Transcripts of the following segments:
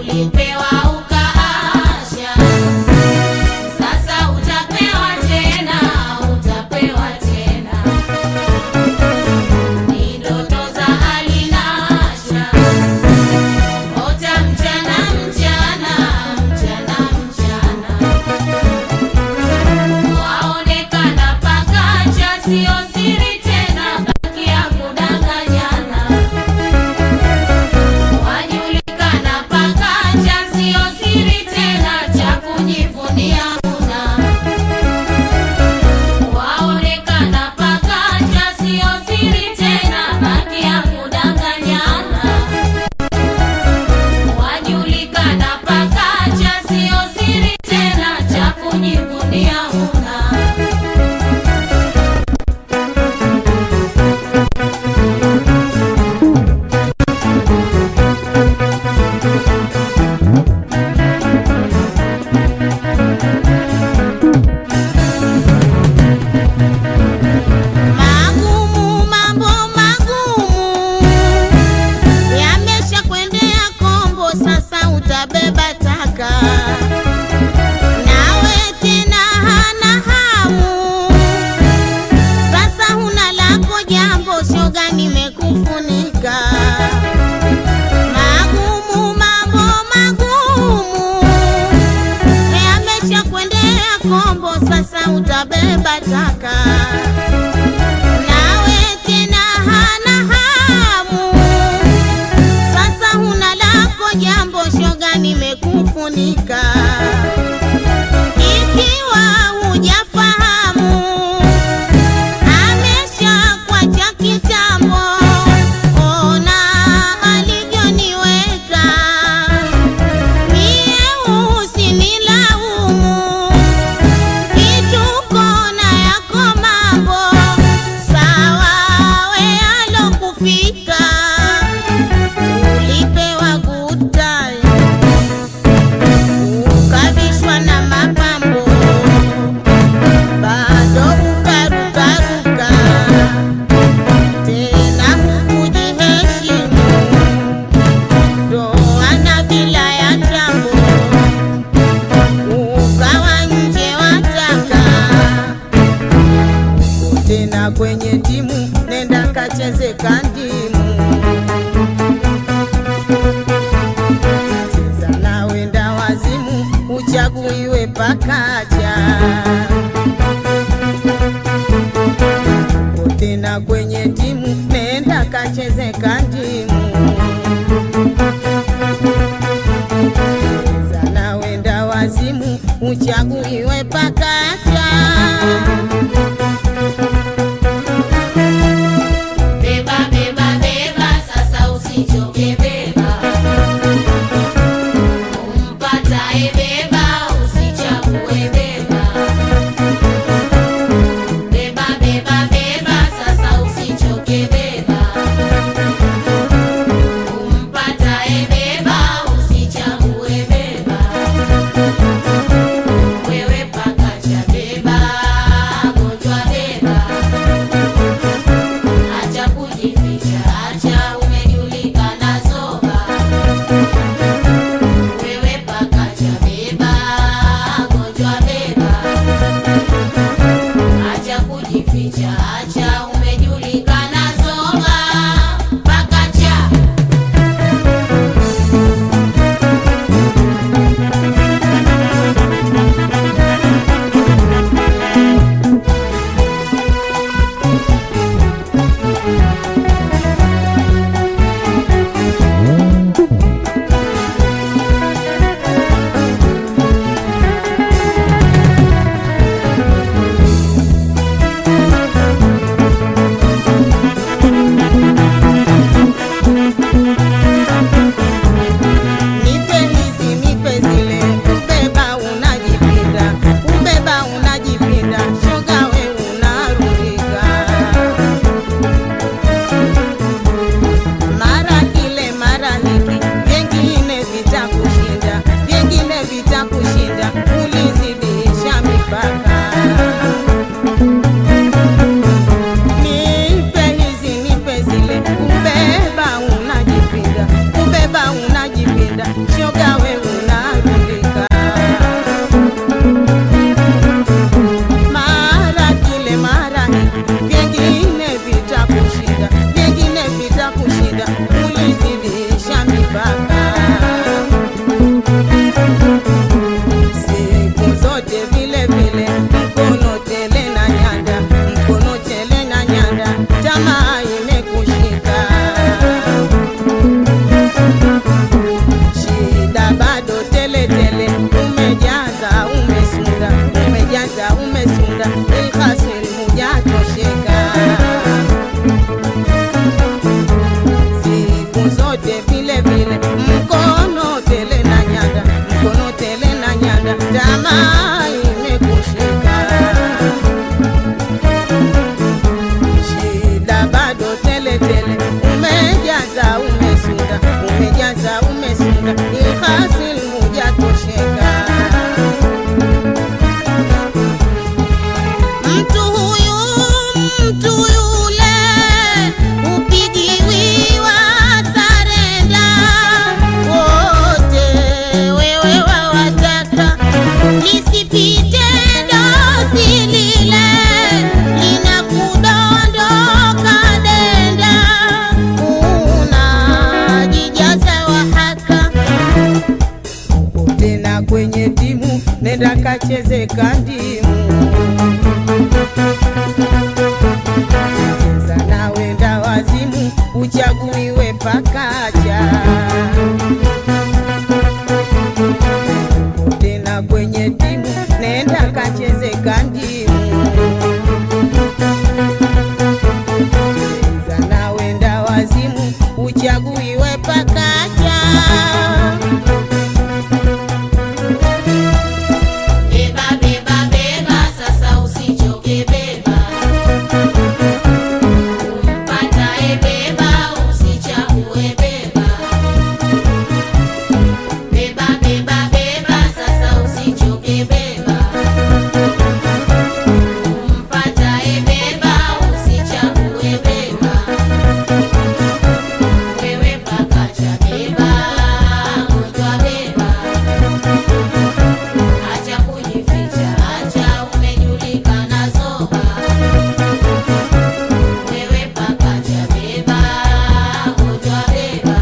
ulipewa ukaasha, sasa utapewa tena, utapewa tena. Ni ndoto za alinasha, ota mchana mchana, mchana mchana, waonekana pakacha, sio siri tena, baki ya kudanganyana wajulikana pakacha, sio siri tena, cha kujivunia una. Waonekana pakacha, sio siri tena, baki ya kudanganyana. Wajulikana pakacha, sio siri tena, cha kujivunia una. Magumu, mambo magumu yamesha kwendea kombo, sasa utabeba taka nawe tena hana hamu, sasa huna lako jambo, shoga nimekufunika. Magumu, mambo magumu yamesha kwendea kombo, sasa utabeba taka nawe tena hana hamu, sasa huna lako jambo, shoga nimekufunika. Ikiwa hujafahamu, amesha kwacha kitambo, ona alivyoniweka mie, usinilaumu kituko na yako mambo sawa, we alokufika ulipewa good time, ukavishwa na mapambo, bado ukarukaruka tena hukujiheshimu, ndoana bila ya jambo ukawa nje wataka tena kwenye timu nenda kacheze kandimu cheza na wenda wazimu uchaguiwe pakacha tena kwenye timu nenda kacheze kandimu cheza na wenda wazimu uchaguiwe pakacha Beba, beba, beba, sasa usichoke beba. Umpataye beba, usichague beba. Beba, beba, beba, sasa usichoke beba. Umpataye beba, usichague beba. We shoga we unadhulika mara kile mara hiki vyengine vitakushinda vyengine vitakushinda ulizidisha mipaka siku zote vile vile mkono tele na nyanda mkono tele na nyanda tamaa imekushika shida bado tele tele umejaza umesunda umejaza umesunda ilhasil hujatosheka siku zote vile vile mkono tele na nyanda mkono tele na nyanda tamaa imekushika shida bado tele tele umejaza umesunda umejaza umesunda ilhasil hujatosheka Mtu huyu mtu yule upigiwiwa sarenda, wote wewe wawataka lisipite dosi lile linakudondoka denda, unajijaza wahaka tena kwenye timu nenda kacheze kandimu cheza na wenda wazimu uchaguiwe pakacha tena kwenye timu nenda kacheze kandimu cheza na wenda wazimu uchaguiwe pakacha Beba beba beba sasa usichoke beba Umpatae beba usichague beba Beba beba beba sasa usichoke beba Umpatae beba usichague beba Wewe pakacha beba gonjwa beba Acha kujificha, acha umejulikana zoba. Wewe pakacha beba, gonjwa beba.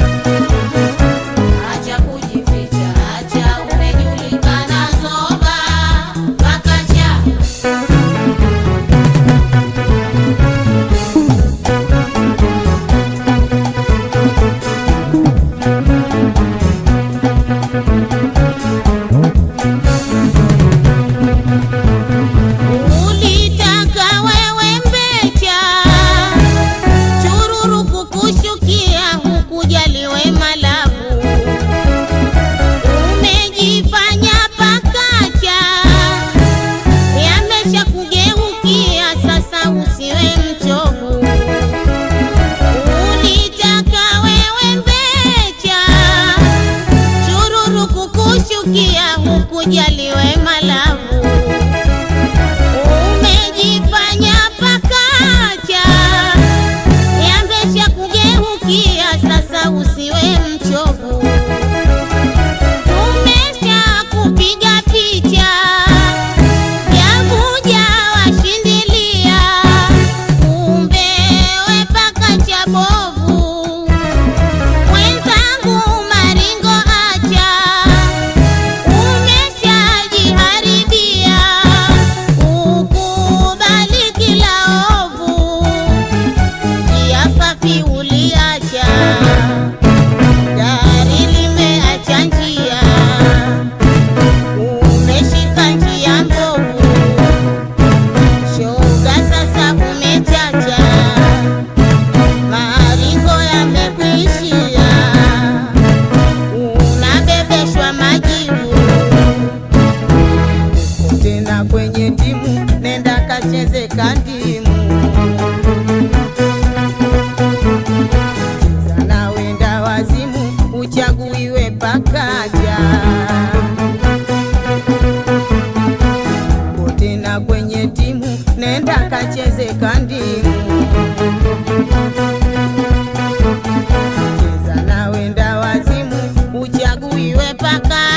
Acha kujificha, acha umejulikana zoba. Pakacha. Ulitaka wewe mbecha chururu kukushukia hukujaliwe malavu umejifanya pakacha yamesha kugeukia sasa usiwe mchovu ulitaka wewe mbecha chururu kukushukia hukujaliwe malavu umejifanya pakacha yambesha kugeukia sasa usiwe mchovu tumesha kupiga picha yavuja washindilia kumbe we pakacha bovu mwenzangu maringo acha umeshajiharibia ukubali kila ovu njia safi uliacha gari limeacha njia umeshika njia mbovu shoga sasa umechacha maringo yamekuishia unabebeshwa majivu tena kwenye timu nenda kacheze kandimu cheza na wenda wazimu uchaguiwe pakaja tena kwenye timu nenda kacheze kandimu cheza na wenda wazimu uchaguiwe iwe paka